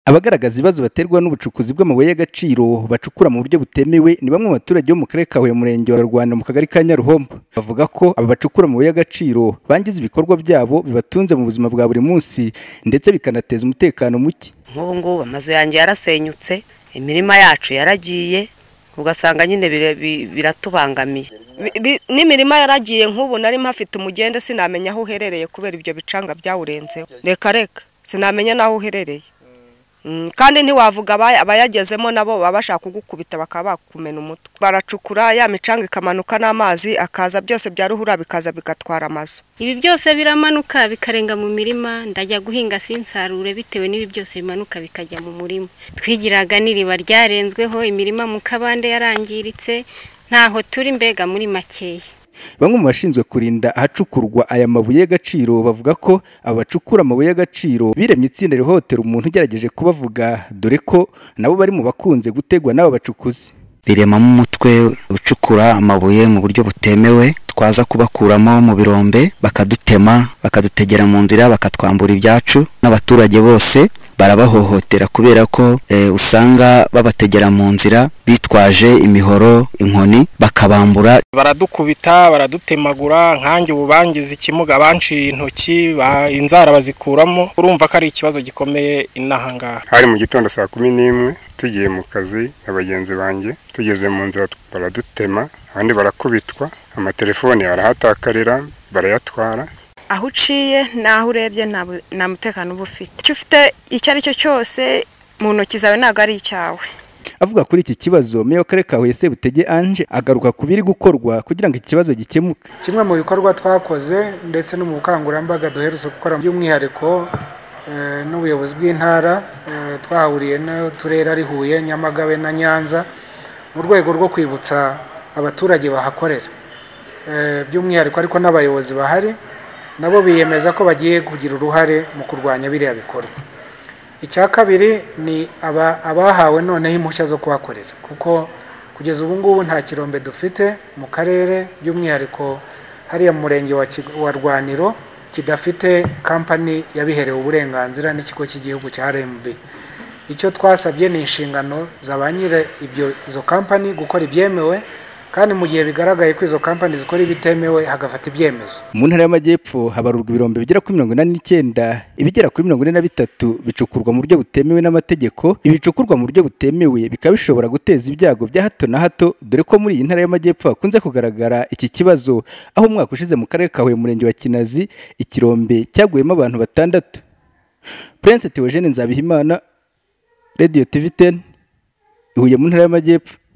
Abagaragaza ibibazo baterwa n'ubucukuzi bw'amabuye y'agaciro bacukura mu buryo butemewe ni bamwe mu baturage bo mu karere ka Huye mu murenge wa Rwanda mu kagari ka Nyaruhombo. Bavuga ko aba bacukura amabuye y'agaciro bangiza ibikorwa byabo bibatunze mu buzima bwa buri munsi ndetse bikanateza umutekano muke. nk'ubu ngubu amazu yanjye yarasenyutse imirima yacu yaragiye ugasanga nyine bira- bi- biratubangamiye Bi- bi- n'imirima yaragiye nk'ubu nari mpafite umugende sinamenya aho uherereye kubera ibyo bicanga byawurenzeho reka reka sinamenya n'aho uherereye Mm, kandi ntiwavuga abaya- abayagezemo nabo baba bashaka kugukubita bakaba bakumena umutwe baracukura ya micanga ikamanuka n'amazi akaza byose bya ruhurura bikaza bigatwara amazu Ibi byose biramanuka bikarenga mu mirima ndajya guhinga sinsarure bitewe n'ibi byose bimanuka bikajya mu murima. Twigiraga n'iriba ryarenzweho imirima mu kabande yarangiritse ntaho turi mbega muri makeya. Bamwe mu bashinzwe kurinda ahacukurwa aya mabuye y'agaciro bavuga ko aba bacukura amabuye y'agaciro biremye itsinda rihohotera umuntu ugerageje kubavuga dore ko nabo bari mu bakunze gutegwa n'aba bacukuzi. biremamo umutwe ucukura amabuye mu buryo butemewe twaza kubakuramo mu birombe bakadutema bakadutegera mu nzira bakatwambura ibyacu n'abaturage bose barabahohotera kubera ko eh, usanga babategera mu nzira bitwaje imihoro inkoni bakabambura baradukubita baradutemagura nkanjye ubu bangize ikimuga banciye intoki ba- inzara bazikuramo urumva ko ari ikibazo gikomeye inaha ngaha hari mu gitondo saa kumi n'imwe tugiye mu kazi na bagenzi banjye tugeze mu nzira baradutema abandi barakubitwa amatelefoni barahatakarira barayatwara aho uciye n'aho urebye nta bu- nta mutekano uba ufite icyo ufite icyo ari cyo cyose mu ntoki zawe ntabwo ari icyawe Avuga kuri iki kibazo meya w'akarere ka Huye Sebutege Ange agaruka ku biri gukorwa kugira ngo iki kibazo gikemuke. kimwe mu bikorwa twakoze ndetse no mu bukangurambaga duherutse gukora by'umwihariko eh, n'ubuyobozi bw'intara eh, twahuriye n'uturere ari Huye Nyamagabe na Nyanza mu rwego rwo kwibutsa abaturage bahakorera Eh, by'umwihariko ariko n'abayobozi bahari nabo biyemeza ko bagiye kugira uruhare mu kurwanya biriya bikorwa icya kabiri ni aba- abahawe noneho impushya zo kuhakorera kuko kugeza ubu ngubu nta kirombe dufite mu karere by'umwihariko hariya mu murenge wa Kig- wa rwaniro kidafite kampani yabiherewe uburenganzira n'ikigo cy'igihugu cya rmb icyo twasabye ni inshingano za ba nyiri ibyo izo kampani gukora ibyemewe kandi mu gihe bigaragaye ko izo kampani zikora ibitemewe hagafata ibyemezo Mu ntara y'Amajyepfo habarurwa ibirombe bigera kuri mirongo inani n'icyenda ibigera kuri mirongo ine na bitatu bicukurwa mu buryo butemewe n'amategeko ibicukurwa mu buryo butemewe bikaba bishobora guteza ibyago bya hato na hato dore ko muri iyi ntara y'Amajyepfo hakunze kugaragara iki kibazo aho umwaka ushize mu karere ka Huye mu murenge wa Kinazi ikirombe cyaguyemo abantu batandatu Prince Theogene Nzabihimana Radio TV 10 Huye mu ntara y'Amajyepfo